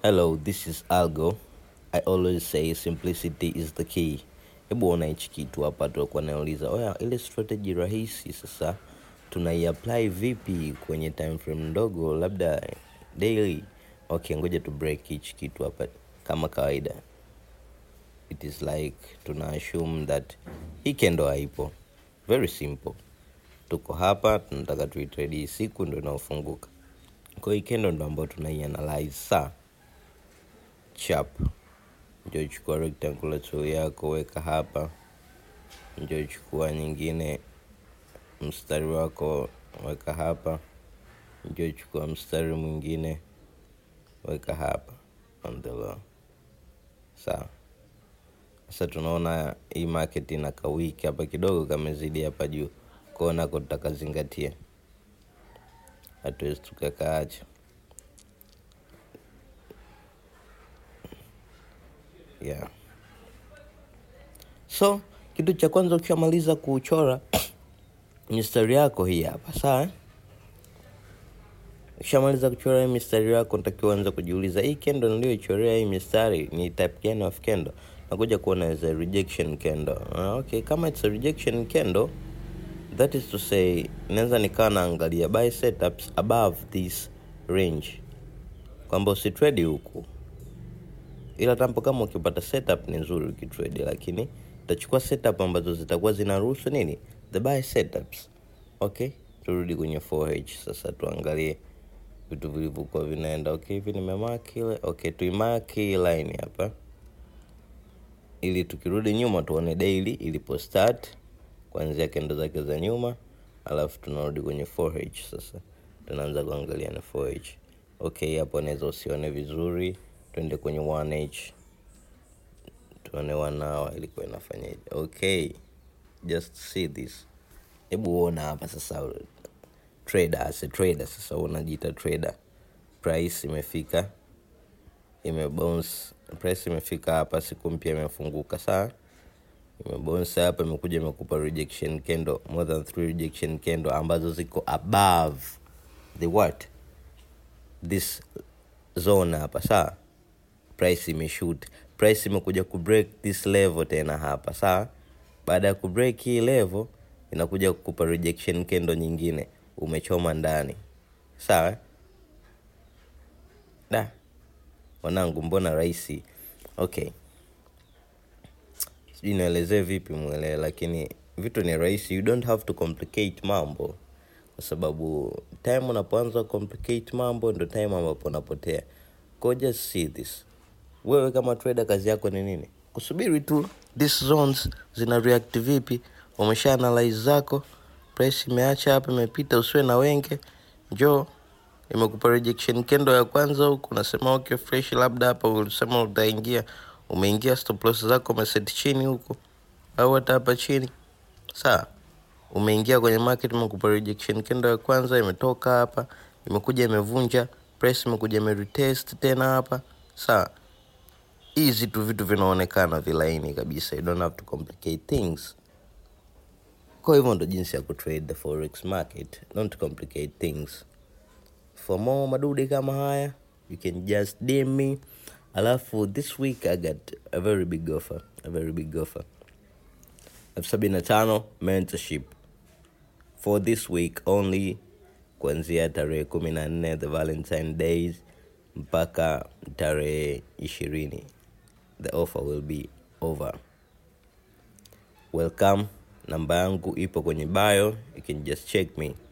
Hello, this is Algo. I always say simplicity is the key. Hebu ona hichi kitu hapa, tutakuwa nauliza oya, ile strategy rahisi sasa tunaiapply vipi kwenye time frame ndogo, labda daily? Okay, ngoja tu break hichi kitu hapa kama kawaida. It is like tuna assume that hii kendo haipo. Very simple. Tuko hapa tunataka tuitrade hii siku ndo inaofunguka. Kwa hiyo hii kendo ndo ambayo tunaianalyze saa chap ndio chukua rectangular tool yako weka hapa ndio chukua nyingine mstari wako weka hapa ndio chukua mstari mwingine weka hapa on the low sawa sasa tunaona hii market ina kawiki hapa kidogo kamezidi hapa juu kwao nako tutakazingatia hatuwezi tukakaacha yeah. so kitu cha kwanza ukishamaliza kuchora mistari yako hii hapa sawa eh? ukishamaliza kuchora hii mistari yako ntakiwa anza kujiuliza hii kendo niliyoichorea hii mistari ni type gani of kendo nakuja kuona as a rejection kendo uh, okay kama it's a rejection kendo that is to say naweza nikawa naangalia buy setups above this range kwamba usitredi huku ila tampo kama ukipata setup ni nzuri ukitrade lakini utachukua setup ambazo zitakuwa zinaruhusu nini the buy setups okay turudi kwenye 4h sasa tuangalie vitu vilivyokuwa vinaenda okay hivi nimemark ile okay tuimark hii line hapa ili tukirudi nyuma tuone daily ilipo start kuanzia kendo zake za nyuma alafu tunarudi kwenye 4h sasa tunaanza kuangalia na 4h okay hapo naweza usione vizuri twende kwenye 1h tuone wanawa ilikuwa inafanyaje okay just see this hebu uona hapa sasa trader as a trader sasa unajiita trader price imefika imebounce price imefika hapa siku mpya imefunguka saa imebounce hapa imekuja imekupa rejection candle more than three rejection candle ambazo ziko above the what this zone hapa saa price imeshoot price imekuja kubreak this level tena hapa saa baada ya kubreak hii level inakuja kukupa rejection kendo nyingine umechoma ndani sawa eh? da wanangu mbona rahisi okay sijui nielezee vipi mwelewe lakini vitu ni rahisi you don't have to complicate mambo kwa sababu time unapoanza complicate mambo ndo time ambapo unapotea go just see this wewe kama trader kazi yako ni nini kusubiri tu these zones zina react vipi umesha analyze zako price imeacha hapa imepita usiwe na wenge njoo imekupa rejection kendo ya kwanza huku unasema okay fresh labda hapa ulisema utaingia umeingia stop loss zako umeset chini huku au hata hapa chini sawa umeingia kwenye market imekupa rejection kendo ya kwanza imetoka hapa imekuja imevunja price imekuja imeretest tena hapa sawa hizi tu vitu vinaonekana vilaini kabisa you don't have to complicate things kwa hivyo ndo jinsi ya kutrade the forex market don't complicate things for more madude kama haya you can just DM me alafu this week i got a very big offer a very big offer elfu sabini na tano mentorship for this week only kuanzia tarehe kumi na nne the valentine days mpaka tarehe ishirini the offer will be over welcome namba yangu ipo kwenye bio you can just check me